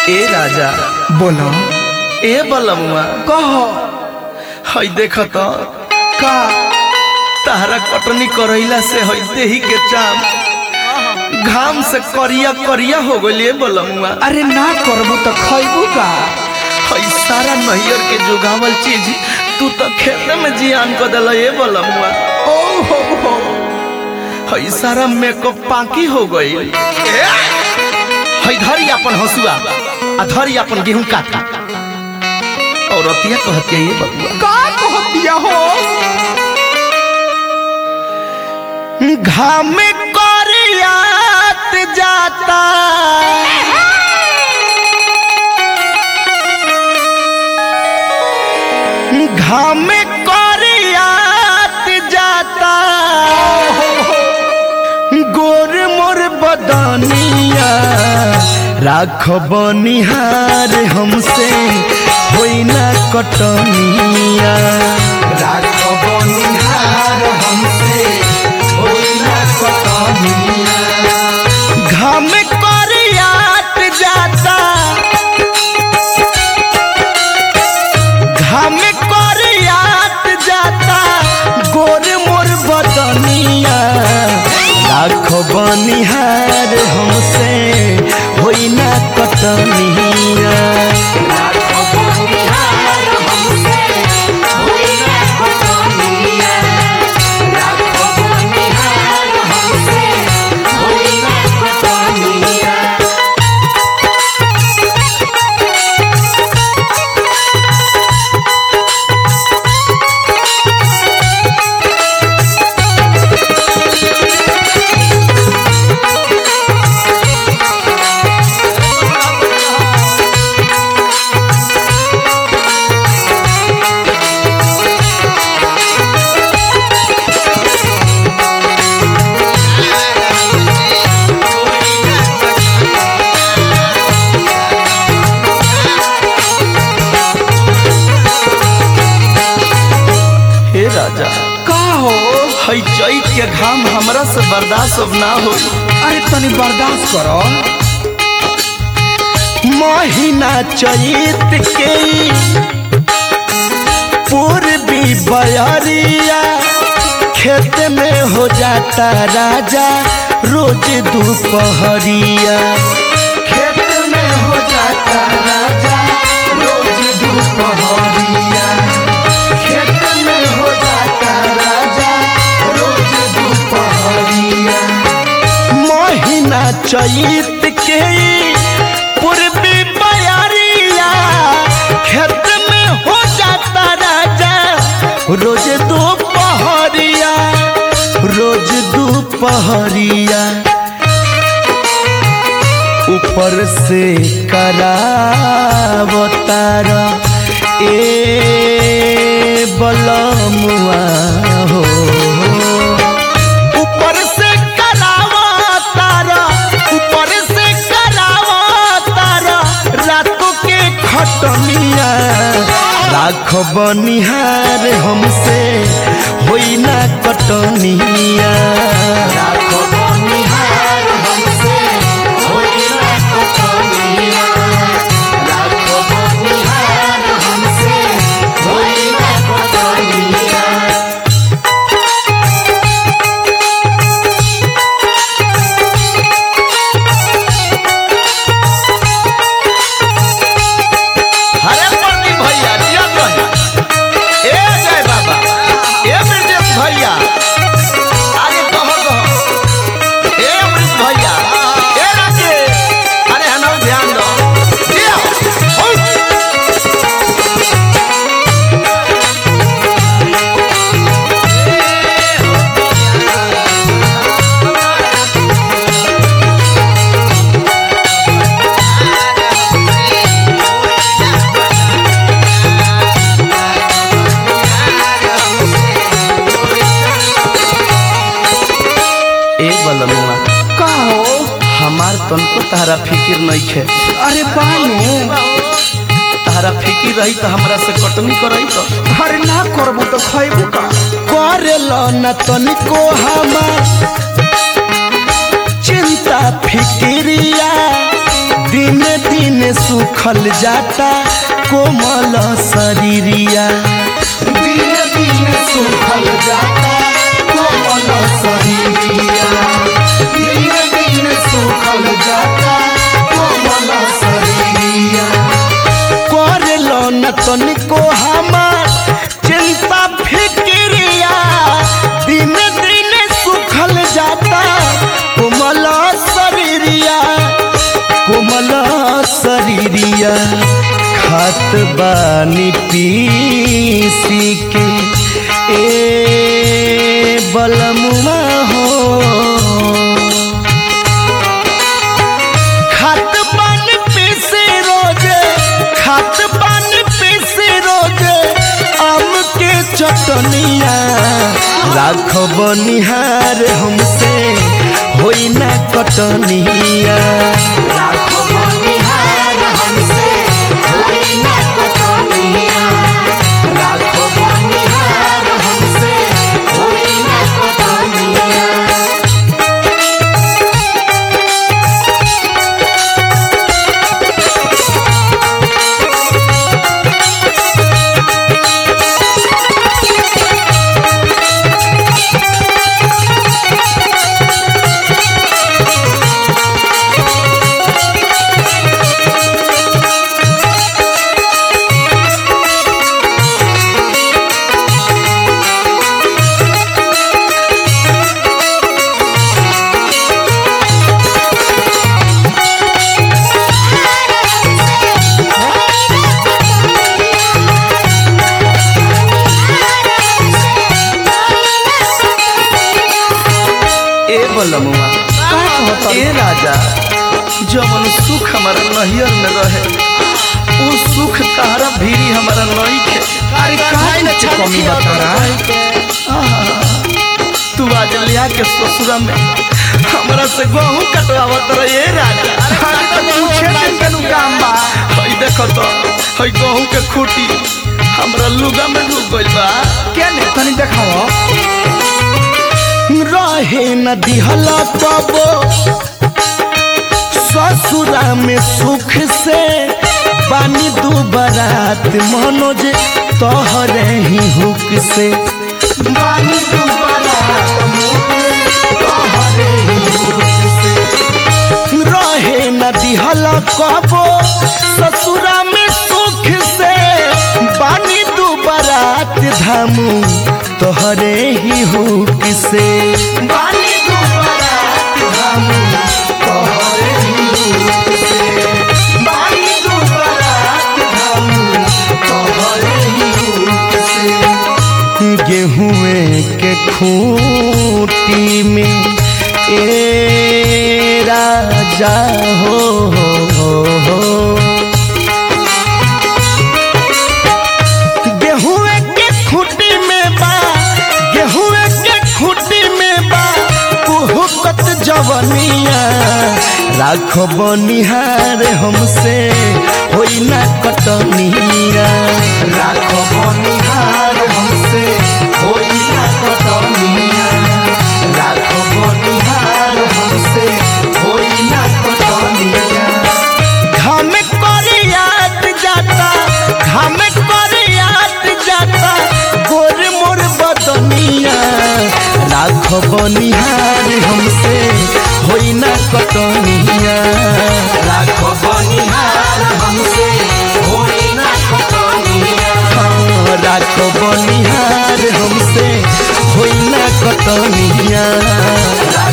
ए राजा बोलो ए बलमुआ कह हई देख तो का तारा कटनी करैला से हई देही के चाम घाम से करिया करिया हो गलिए बलमुआ अरे ना करबू तो खैबू का हई सारा नहियर के जुगावल चीज तू तो खेते में जियान कर दिल ए बलमुआ ओ हो हो हई सारा मेकअप पाकी हो गई हई धरी अपन हसुआ आ धरी अपन गेहूं काटा और अतिया कहती है ये बबुआ का कह दिया हो घाम करियात जाता घाम करियात जाता गोर मोर बदनिया राख बनिहार हमसे होई ना कटनिया राख बनिहार हमसे होई ना कटनिया घाम करियात जाता घाम करियात जाता गोर मोर बदनिया लाख बनिहार हमसे होई ना कटनिया हे राजा का हो हई चैत के घाम हमरा से बर्दाश्त अब ना हो अरे तनी बर्दाश्त करो महीना चैत के पूर्वी बयरिया खेत में हो जाता राजा रोज दोपहरिया खेत में हो जाता राजा रोज दोपहरिया खेत में हो जाता राजा रोज दोपहरिया महीना चैत के पूर्वी बयारिया खेत में हो जाता राजा रोज दोपहरिया रोज दोपहरिया ऊपर से करावतारा ए बलमुआ हो ऊपर से करावतारा ऊपर से करावतारा रातों के खटनिया राख बनिहार हमसे होई ना कटनिया राख बनिहार हमसे होई ना कटनिया राख बनिहार हमसे होई ना कटनिया हरे प्रदीप भैया जिया भैया ए जय बाबा ए ब्रजेश भैया अरे कहो कहो ए अमृत भैया ए राजेश अरे हनो ध्यान दो जिया हो ए बलमुआ का हो हमार तनको तारा फिकिर नहीं खे अरे बानू तारा फिकिर रही तो हमरा से कटनी करई तो अरे ना करबू तो खैबू का करेलो न तनिको हमार चिंता फिकिरिया दिन दिन सुख सुखल जाता कोमल शरीरिया दिन दिन सुखल जाता कोमल शरीरिया दिन दिन सुखल जाता कोमल शरीरिया करलो न तनिको हमार चिंता फिक्रिया दिन दिन सुखल जाता कोमल शरीरिया कोमल शरीरिया खात बानी पीसी के ए बलमुआ हो खात पानी पीसे रोजे खात पानी पीसे रोजे आम के चटनिया राखो बनिहार हमसे होई ना कटनिया लाखों बनिहार हमसे होई ना कटनिया लाखों बनिहार हमसे होई ना कटनिया ए बलमुआ ए राजा जवन सुख हमारा नहियर में रहे वो सुख तारा भीरी हमारा नहीं खे अरे काहे न कमी बता रहा तू आज लिया के ससुरा में हमरा से गेहूं कटवावत रहे ए राजा अरे तो पूछे दिन के नु काम बा हई देखो तो हई गेहूं के खूटी हमरा लुगा में डूब गइल बा के ने तनी देखाओ रहे न दिहला पाबो ससुरा में सुख से बानी दू बरात मनोज तोहरे ही हुक से बानी दुबारा तोहरे ही मुझ से रहे न दिहला कबो ससुरा में सुख से बानी दू बरात धामू तोहरे ही हुक से बानी दुबारा हम तोहरे ही मुझ से बानी दुबारा हम तोहरे ही मुझ से गेहूं के खूटी में ए राजा हो, हो, हो। गेहूं के खूटी में बा गेहूं के खूटी में बा कुहुकत जवनिया राखो बनिहार हमसे होई ना कटनिया राखो बनिहार हमसे होई ना कटनिया राखो बनिहार हमसे होई ना कटनिया घाम करियात जाता घाम करियात जाता गोर मोर बदनिया राख बनिहार हमसे होई ना कटनिया राखो बनिहार हमसे होई ना कटनिया हाँ, राख बनिहार हमसे होई ना कटनिया राखो